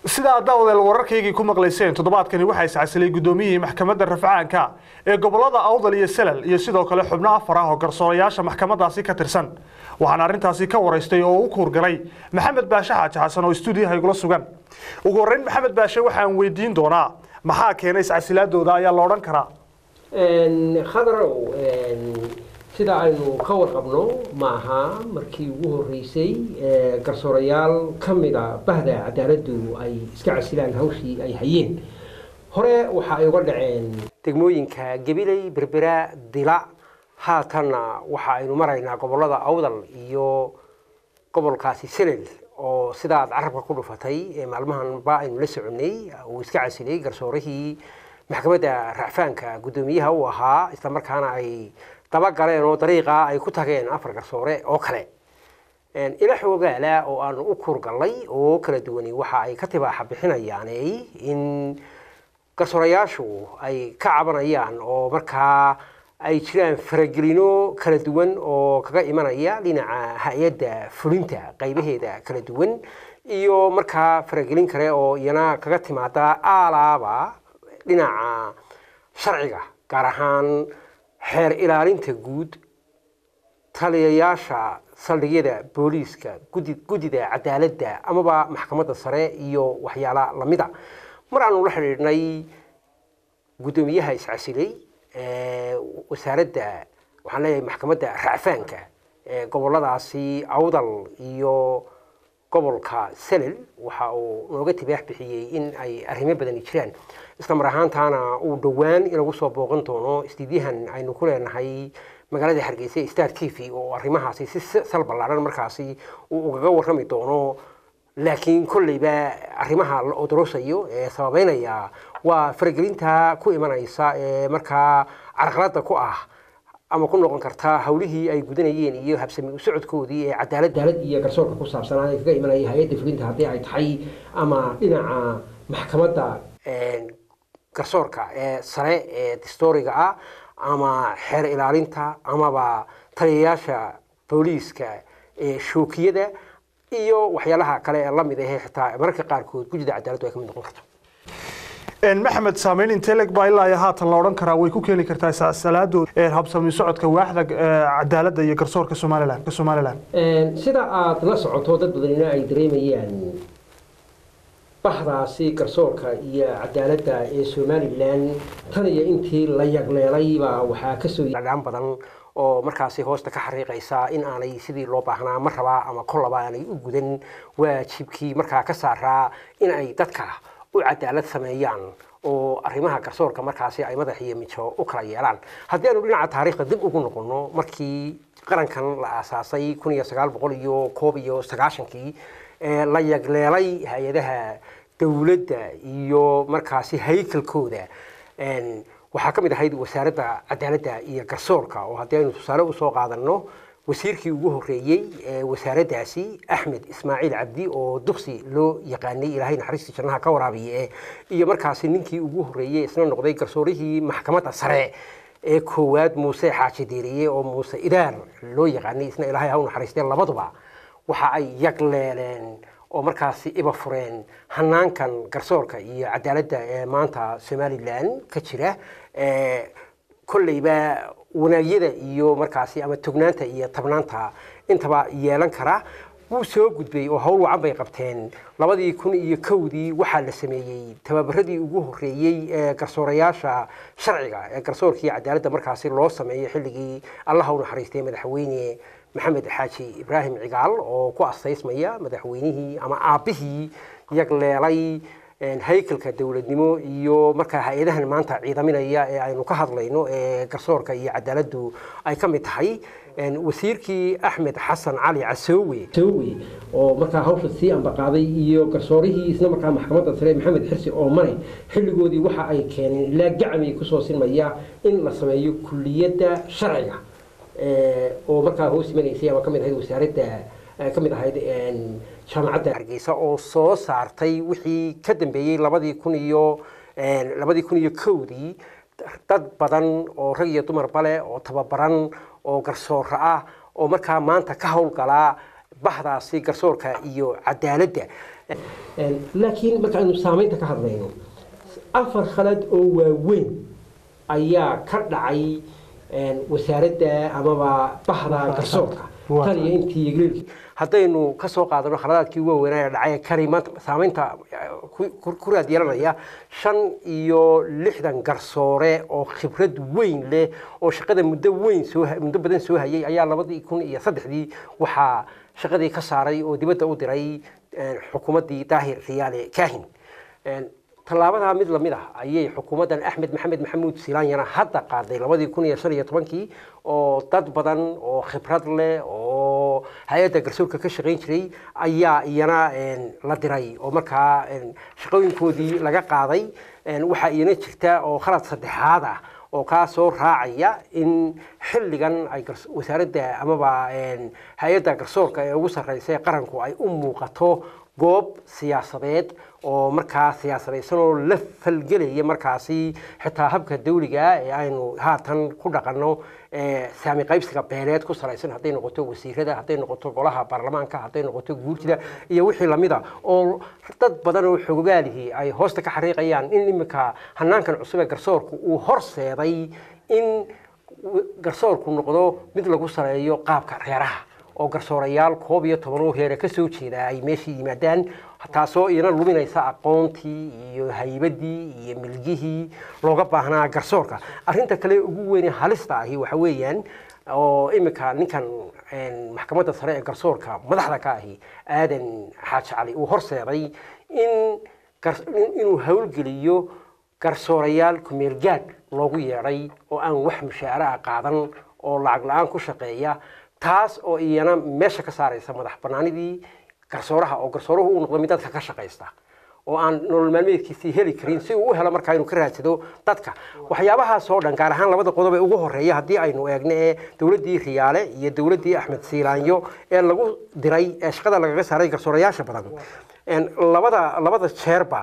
sida aad daawadeel wararkaygii ku maqlayseen toddobaadkani waxaa iscasilay guddoomiyihii maxkamadda rafcaanka ee gobolada awdal iyo selal iyo sidoo kale xubno afar ah oo garsoorayaasha maxkamadaasi ka tirsan waxaana arrintaasi ka waraystay oo u kuurgalay maxamed baashe xaaji xasan oo stuudiyaha igula sugan ugu horreyn maxamed baashe waxaan weydiin doonaa maxaa keenay iscasilaadooda ayaa la odhan karaa khadarow sida aynu ka warqabno ma aha markii ugu horreysay garsoorayaal ka mida bahda cadaaladdu ay iska casilaan hawshii ay hayeen hore waxa ay uga dhaceen degmooyinka gabiley berbera dila haatanna waxa aynu maraynaa gobolada awdal iyo gobolkaasi selel oo sidaad carabka ku dhufatay maalmahanba aynu la soconay uu iska casilay garsoorihii maxkamadda racfaanka guddoomiyaha u ahaa islamarkaana ay dabagaleen oo dariiqa ay ku tageen afar garsoore oo kale ila xoogaala oo aanu u kuurgallay oo kala duwani waxa ay ka tibaaxa bixinayaaney in garsoorayaashu ay ka cabanayaan oo markaa ay jiraan faragelino kala duwan oo kaga imanaya dhinaca hay-adda fulinta qaybaheeda kala duwan iyo markaa faragelin kale oo iyana kaga timaada aalaaba dhinaca sharciga gaar ahaan xeer ilaalinta guud taliyayaasha saldhigyada booliiska guddida cadaaladda amaba maxkamadda sare iyo waxyaala lamida mar aanu la xidhiidhnay guddoomiyaha iscasilay wasaaradda waxaan leeyahay maxkamadda racfaanka goboladaasi awdal iyo gobolka selel waxa uu nooga tibaax bixiyey in ay arrimo badani jiraan isla mar ahaantaana uu dhowaan inagu soo booqan doono istiidyahan aynu ku leenahay magaalada hargeysa star t v oo arrimahaasi si sal ballaaran markaasi uu ugaga warrami doono laakiin kolleyba arrimaha la odorosayo ee sababeynaya waa faragelinta ku imanaysa ee markaa carqaladda ku ah ama ku noqon karta hawlihii ay gudanayeen iyo habsami u socodkoodii ee cadaalad daalad iyo garsoorka ku saabsanaa ee kaga imanaya hay-adda fulinta haddii ay tahay ama dhinaca maxkamadda garsoorka ee sare ee distooriga ah ama xeer ilaalinta amaba taliyayaasha booliiska ee shookiyada iyo waxyaalaha kale ee lamid ahee xitaa mararka qaarkood gudida cadaaladdu ay ka mid noqon karto maxamed saameyn inteleg baa ilaa iyo haatan la odhan karaa way ku keeni kartaa salaadoo habsami socodka waaxda cadaaladda iyo garsoorka somalilan ka somalilan sida aada la socoto dad badanina ay dareemayaan bahdaasi garsoorka iyo cadaaladda ee somalilan tan iyo intii la yagleelaybaa waxaa kasoo dhaan badan oo markaasi hoosta ka xariiqaysa in aanay sidii loo baahnaa mar rabaa ama kollaba aanay u gudan waajibkii markaa ka saaraa in ay dadka u cadaalad sameeyaan oo arrimaha garsoorka markaasi ay madax iyo mijo u kala yeelaan haddii aanu dhinaca taariikhda dib ugu noqono markii qarankan la aasaasay kun iyo sagaal boqol iyo koob iyo sagaashankii la yagleelay hay-adaha dowladda iyo markaasi haykalkooda waxaa ka mid ahayd wasaaradda cadaaladda iyo garsoorka oo haddii aynu tusaale usoo qaadanno wasiirkii ugu horreeyey ee wasaaraddaasi axmed ismaaciil cabdi oo duksi loo yaqaanay ilaahay naxariistii jannaha ka waraabiye iyo markaasi ninkii ugu horreeyey isna noqday garsoorihii maxkamadda sare ee koowaad muuse xaaji deeriye oo muuse idaar loo yaqaanay isna ilaahay ha u naxariistee labaduba waxa ay yagleeleen oo markaasi iba fureen hanaankan garsoorka iyo cadaaladda ee maanta somalilan ka jira kolleyba wanaagyada iyo markaasi ama tognaanta iyo tabnaanta intaba yeelan kara wuu soo gudbay oo howl wacan bay qabteen labadii kun iyo kowdii waxaa la sameeyey tababaradii ugu horreeyey ee garsoorayaasha sharciga ee garsoorkii cadaaladda markaasi loo sameeyo xilligii allaha u naxariistay madaxweyne maxamed xaaji ibraahim cigaal oo ku astaysmaya madaxweynihii ama aabbihii yagleelay haykalka dowladnimo iyo markaa hay-adahan maanta ciidaminaya ee aynu ka hadlayno ee garsoorka iyo cadaaladdu ay ka mid tahay wasiirkii axmed xasan cali casoowe casoowe oo markaa hawsha sii ambaqaaday iyo garsoorihii isna markaa maxkamadda sare maxamed xirsi oomane xilligoodii waxa ay keeneen ilaa gacmay kusoo sinmaya in la sameeyo kulliyadda sharciga oo markaa hoos imanaysay ama ka mid ahayd wasaaradda ka mid ahayd jaamacadda hargeysa oo soo saartay wixii ka dambeeyey labadii kun iyo labadii kun iyo kowdii dad badan oo rag iyo dumarba leh oo tababaran oo garsooro ah oo markaa maanta ka howlgalaa bahdaasi garsoorka iyo cadaaladda laakiin marka aynu saamaynta ka hadlayno afar khalad oo waaweyn ayaa ka dhacay wasaaradda amaba bahda garsoorka tan iyo intii ingiriiska haddaynu ka soo qaadano khaladaadkii waaweynaa ee dhacay kani maanta saamaynta ku raad yeelanaya shan iyo lixdan garsoore oo khibrad weyn leh oo shaqada muddo weyn soo muddo badan soo hayay ayaa labadii kun iyo saddexdii waxaa shaqadii ka saaray oo dibadda u diray xukuumaddii daahir riyaale kaahin tallaabadaa mid lamid ah ayay xukuumaddan axmed maxamed maxamuud silaanyana hadda qaaday labadii kun iyo shan iyo tobankii oo dad badan oo khibrad leh oo hay-adda garsoorka ka shaqayn jiray ayaa iyana la diray oo markaa shaqooyinkoodii laga qaaday waxaa iyana jirta oo khalad saddexaad ah oo kaa soo raacaya in xilligan ay wasaaradda amaba hay-adda garsoorka ee ugu sarreysa ee qaranku ay u muuqato goob siyaasadeed oo markaa siyaasadaysan oo la falgelaya markaasi xitaa habka dawliga ee aynu haatan ku dhaqanno saami qaybsiga beeleed ku salaysan hadday noqoto wasiirada hadday noqoto golaha baarlamaanka hadday noqoto guurtida iyo wixii lamida oo dad badan oo xogogaalihii ay hoosta ka xariiqayaan in iminka hanaankan cusub ee garsoorku uu horseeday in garsoorku noqdo mid lagu saleeyo qaabka reeraha oo garsoorayaal koob iyo toban oo reere ka soo jeeda ay meesha yimaadaan taasoo iyana luminaysa aqoontii iyo haybadii iyo milgihii looga baahnaa garsoorka arrinta kale ugu weyne halista ahi waxa weeyaan oo iminka ninkan maxkamadda sare ee garsoorka madaxda ka ahi aadan xaaji cali uu horseeday in inuu howlgeliyo garsoorayaal kumeelgaad loogu yeedhay oo aan wax mushaare ah qaadan oo lacag la-aan ku shaqeeya taas oo iyana meesha ka saaraysa madax banaanidii garsooraha oo garsooruhu uu noqdo mid dadka ka shaqaysta oo aan nolol maalmeedkiisii heli karin si uu u helo markaa inuu ka raadsado dadka waxyaabahaas oo dhan gaar ahaan labada qodob ee ugu horeeya haddii aynu eegno ee dowladdii riyaale iyo dowladdii axmed siilaanyo ee lagu diray ee shaqada lagaga saaray garsoorayaasha badan labada labada jeerba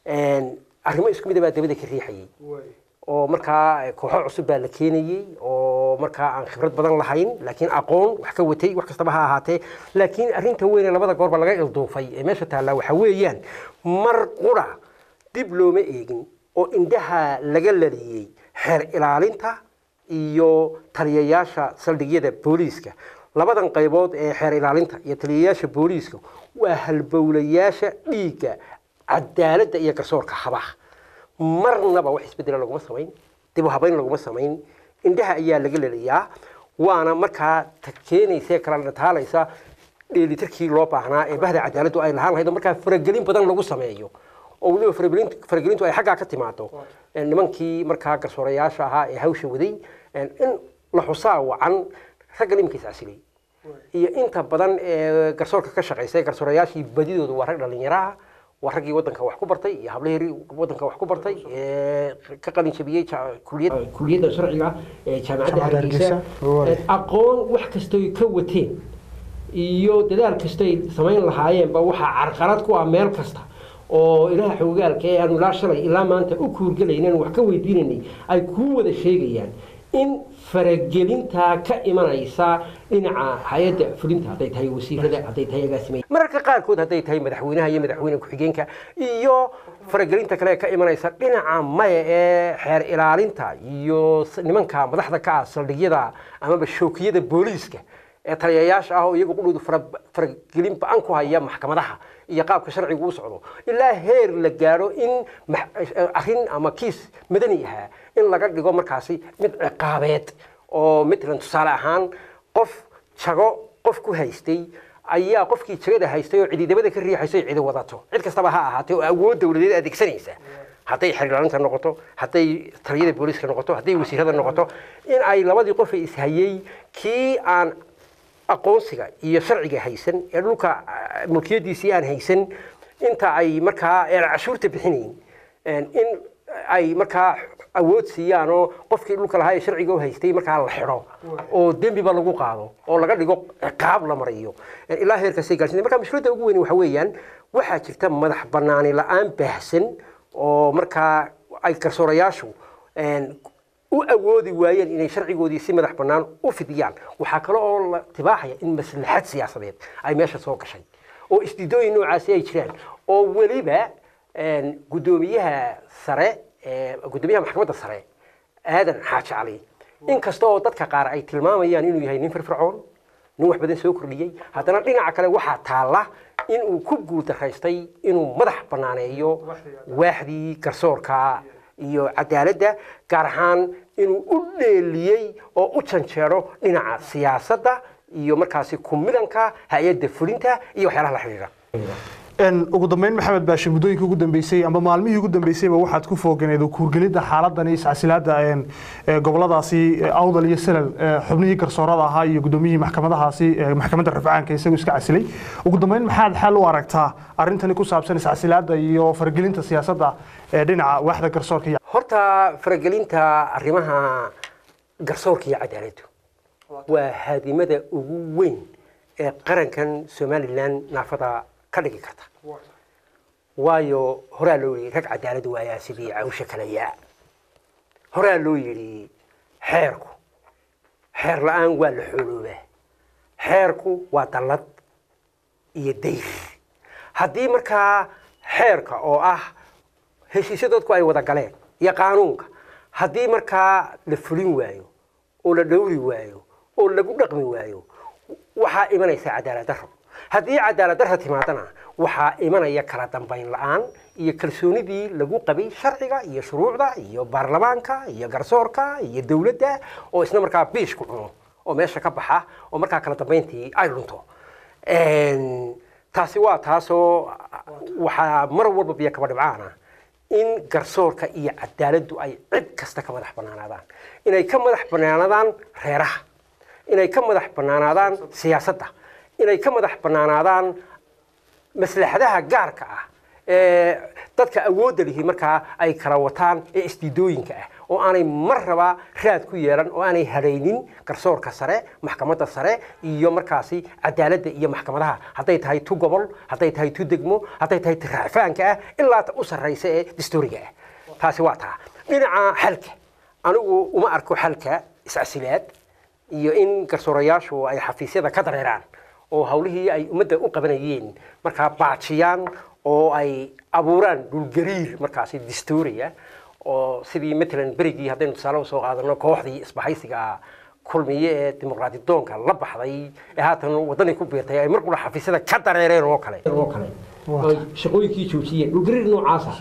arrimo isku mid baa dabada ka riixayay oo markaa kooxo cusub baa la keenayey oo markaa aan khibrad badan lahayn laakiin aqoon wax ka watay wax kastaba ha ahaatee laakiin arrinta weyn ee labada goorba laga ilduufay ee meesha taallaa waxa weeyaan mar qura dib looma eegin oo indhaha laga laliyey xeer ilaalinta iyo taliyayaasha saldhigyada booliiska labadan qaybood ee xeer ilaalinta iyo taliyayaasha booliiska waa halbowlayaasha dhiigga cadaaladda iyo garsoorka habaha marnaba wax isbedela laguma samayn dib u habayn laguma samayn indhaha ayaa laga lelayaa waana markaa keenaysa kala dhataalaysa dheelitirkii loo baahnaa ee bahda cadaaladdu ay lahaan lahayd oo markaa faragelin badan lagu sameeyo oo weliba faragelintu ay xaggaa ka timaado nimankii markaa garsoorayaasha ahaa ee hawsha waday in la xusaa wacan raggan iminka iscasilay iyo inta badan ee garsoorka ka shaqaysa garsoorayaashii badidooda waa rag dhallinyaro ah waa raggii waddanka wax ku bartay iyo hablaheri waddanka wax ku bartay ee ka qalin jabiyey kuliyadda sharciga ee jaamacadda hargeysa aqoon wax kastoy ka wateen iyo dadaal kastoy samayn lahaayeenba waxaa carqalad ku ah meel kasta oo ilaha xogogaalka ee aanu ilaa shalay ilaa maanta u kuurgelaynan wax ka weydiinaynay ay kuu wada sheegayaan in faragelintaa ka imanaysa dhinaca hay-adda fulinta hadday tahay wasiirada hadday tahay agaasimay mararka qaarkood hadday tahay madaxweynaha iyo madaxweyne ku-xigeenka iyo faragelinta kale ka imanaysa dhinaca maya ee xeer ilaalinta iyo nimanka madaxda ka ah saldhigyada amaba shookiyada booliiska ee taliyayaasha ah oo iyagu qudhoodu faragelin ba-an ku haya maxkamadaha iyo qaabka sharcigu u socdo ilaa heer la gaadho in arrin ama kiis madani ahaa in laga dhigo markaasi mid ciqaabeed oo matalan tusaale ahaan qof jago qof ku haystay ayaa qofkii jagada haystay oo cididabada ka riixaysay cidi wadato cid kastaba ha ahaatee oo awood dowladeed adeegsanaysa hadday xerilaalinta noqoto hadday taliyada booliiska noqoto hadday wasiirada noqoto in ay labadii qof ee ishayey kii aan aqoonsiga iyo sharciga haysan ee dhulka mulkiyadiisii aan haysan inta ay markaa cashuurta bixinayn in ay markaa awood siiyaan oo qofkii dhulka lahaa ee sharciga u haystay markaa la xidho oo dembiba lagu qaado oo laga dhigo ciqaab la mariyo ilaa heerkaasay gaarsiin marka mushkiladda ugu weyn waxa weeyaan waxaa jirta madax banaani la-aan baahsan oo markaa ay garsoorayaashu u awoodi waayeen inay sharcigoodii si madax bannaan u fidiyaan waxaa kale oo la tibaaxaya in maslaxad siyaasadeed ay meesha soo gashay oo isdiidooyin noocaasi ay jiraan oo weliba een, guddoomiyaha sare ee, guddoomiyaha maxkamadda sare aadan xaaji cali inkasta oo dadka qaar ay tilmaamayaan inuu yahay nin firfircoon nin wax badan soo kordhiyey haddana dhinaca kale waxaa taalla inuu ku guultaraystay inuu madax banaaneeyo waaxdii garsoorka iyo cadaaladda gaar ahaan inuu u dheeliyey oo u janjeero dhinaca siyaasadda iyo markaasi kumidanka hay-adda fulinta iyo waxyaalaha la xidhiidha Een, ugu dambeyn maxamed baashe muddooyinkii ugu dambeysay amba maalmihii ugu dambeysayba waxaad ku fooganeed kuurgelidda xaaladan iyo iscasilaadda een, ee, goboladaasi ee, awdal iyo salal ee, xubnihii garsoorada ahaa iyo guddoomiyihii maxkamadahaasi ee, maxkamadda rafcaanka isagu iska casilay ugu dambeyn maxaad xal u aragtaa arrintani ku saabsan iscasilaadda iyo faragelinta siyaasadda ee dhinaca waaxda garsoorka iyo horta faragelinta arrimaha garsoorka iyo cadaaladdu waa haadimada ugu weyn ee qarankan somalilan naafada ka dhigi karta waayo horaa loo yidhi rag cadaalad waayaa sidii cawsha kalayaa horaa loo yidhi xeerku xeer la-aan waa la xooloobaa xeerku waa dallad iyo dayr haddii markaa xeerka oo ah heshiisyo dadku ay wada galeen iyo qaanuunka haddii markaa la fulin waayo oo la dhowri waayo oo lagu dhaqmi waayo waxaa imanaysa cadaalad darro haddii cadaalad darro timaadana waxaa imanaya kala dambayn la-aan iyo kalsoonidii lagu qabay sharciga iyo shuruucda iyo baarlamaanka iyo garsoorka iyo dowladda oo isna markaa biish ku cuno oo meesha ka baxa oo markaa kala dambayntii ay lunto Een, taasi waa taasoo waxaa mar walba biyo kaba dhibcaana in garsoorka iyo cadaaladdu ay cid kasta ka madax bannaanaadaan inay ka madax bannaanaadaan reeraha inay ka madax bannaanaadaan siyaasadda inay ka madax bannaanaadaan maslaxadaha gaarka ah ee dadka awoodda lihi markaa ay kala wataan ee isdiidooyinka ah oo aanay mar raba raad ku yeelan oo aanay hadhaynin garsoorka sare maxkamadda sare iyo markaasi cadaaladda iyo maxkamadaha hadday tahay tu gobol hadday tahay tu degmo hadday tahay ti raacfaanka ah ilaa ta u sarraysa ee dastuuriga ah taasi waa taa dhinaca xalka anigu uma arko xalka iscasilaad iyo in garsoorayaashu ay xafiisyada ka dareeraan oo hawlihii ay ummadda u qabanayeen markaa baajiyaan oo ay abuuraan dhulgariir markaasi dastuuriya oo sidii matalan berigii haddaynu tusaale usoo qaadano kooxdii isbahaysiga kulmiye ee dimuqraadi doonka la baxday ee haatan waddanii ku biirtay ay mar qura xafiisyada ka dareereen oo kale oo kale ay shaqooyinkii joojiyeen dhulgariir noocaasa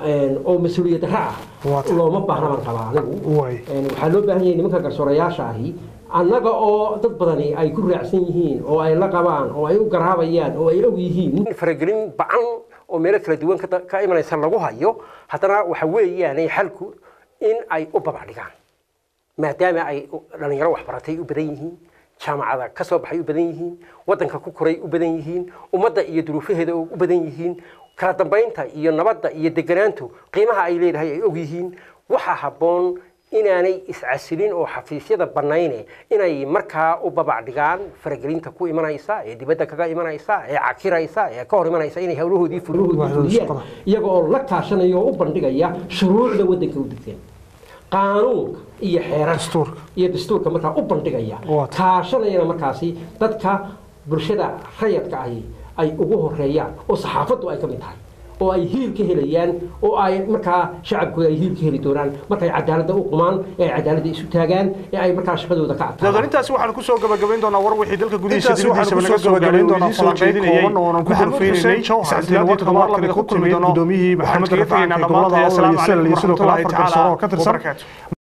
oo mas-uuliyad darro ah Waata. looma baahna baan qabaa anigu Waay. Een, waxaa loo baahan yahay nimanka garsoorayaasha ahi annaga oo dad badani ay ku raacsan yihiin oo ay la qabaan oo ay u garaabayaan oo ay og yihiin faragelin bacan oo meelo kala duwan ka- ka imanaysa lagu hayo haddana waxa weeyaanay xalku in ay u babacdhigaan maadaama ay u- dhalinyaro waxbaratay u badan yihiin jaamacada ka soo baxay u badan yihiin waddanka ku koray u badan yihiin ummadda iyo duruufaheeda u badan yihiin kala dambaynta iyo nabadda iyo deganaantu qiimaha ay leedahay ay og yihiin waxaa habboon inaanay iscasilin oo xafiisyada bannayne inay markaa u babacdhigaan faragelinta ku imanaysa ee dibadda kaga imanaysa ee cakiraysa ee ka hor imanaysa inay hawlahoodii Waaxdooda fuliyaan shaqada. iyaga oo la kaashanaya oo u bandhigaya shuruucda waddanka u degteen qaanuunka iyo xeerarka Dastuurka. iyo dastuurka markaa u bandhigaya Waata. kaashanayana markaasi dadka bulshada rayadka ahi ay ugu horeeyaan oo saxaafaddu ay ka mid tahay oo ay hiil ka helayaan oo ay markaa shacabkooda ay hiil ka heli doonaan markay cadaaladda u qumaan ee ay cadaaladda isu taagaan ee ay markaa shaqadooda ka dadan adkaadaan intaasi waxaan ku soo gabagabayn doonaa war wixii dalka gudihiisa Intaasi waxaan dibadiisaba ku naga soo soo gabagabayn gabagabayn doonaa doonaa falanqeydinayay kooban oo aan ku maxamed gorfeynaynay xuseen jawhar iscasilaadii isla todobaad lamid ku kulmi doono gudoomiyihii maxkamadda maxkamadda rafcaanka rafcaanka gobolada gobolada awdal iyo Awdal salal iyo sidoo kale iyo afar garsoor oo ka tirsan wabarakaatu